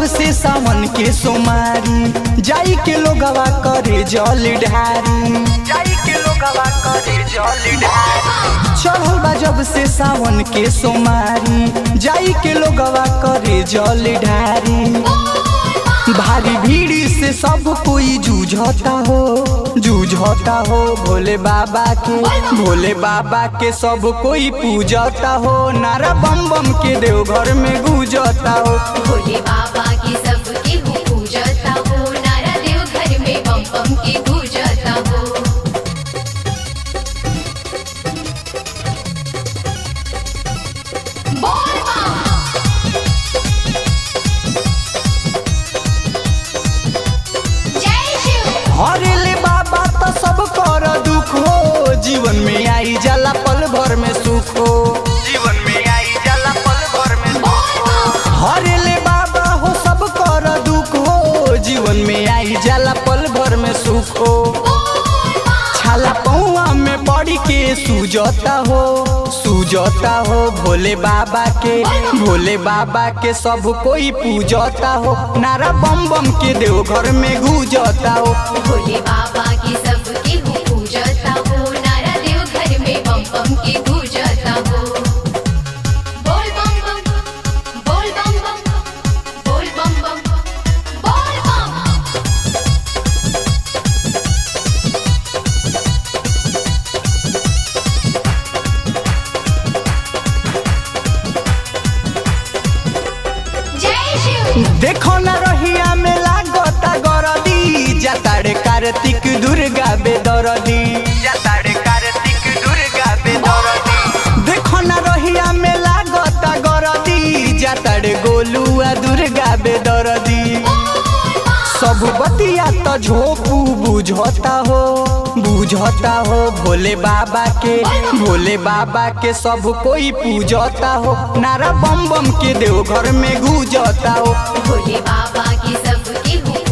से सावन के सोमारी जाई के लोगवा करे जल ढारी जाई के लोगवा करे जल ढारी चढ़ल बा जब से सावन के सोमारी जाई के लोगवा करे जल ढारी भारी भीड़ से सब कोई जूझता हो जूझता हो भोले बाबा के भोले बाबा के सब कोई पूजता हो नारा बम बम के देवघर में गूंजता हो भोले बाबा की सबकी हूँ पूजता हो नारा देव घर में बम बम की पूजता हो बोल बम। जय शिव हरेले बाबा तो सब कर दुख हो जीवन में आई जाला पल भर में सुख हो जीवन में आई जाला पल भर में बोल बम। हरेले बाबा हो सब कर दुख हो जीवन में आई जाला पल भर में सुख हो छाला पौआ में पड़ के सूजता हो सूजता हो भोले बाबा के भोले बाबा के सब कोई पूजता हो नारा बम बम के देवघर में गूंजता हो भोले बाबा की सबकी हूँ पूजता हो नारा देव घर में बम बम की पूजता हो बोल बम बम बोल बम बम बोल बम बम बोल बम जय शिव देखो न रहिया में लागता गरदी जाताड़े कार्तिक दुर्गा बेदरदी जाताड़े कार्तिक दुर्गा बेदरदी देखो न रहिया में लागता गरदी जाताड़े गोलुआ दुर्गा बेदरदी सब बतिया तो झोपू बुझता हो बुझता हो भोले बाबा के भोले बाबा के सब कोई पूजता हो नारा बम बम के देवघर में गूंजता हो भोले बाबा की सबकी हूँ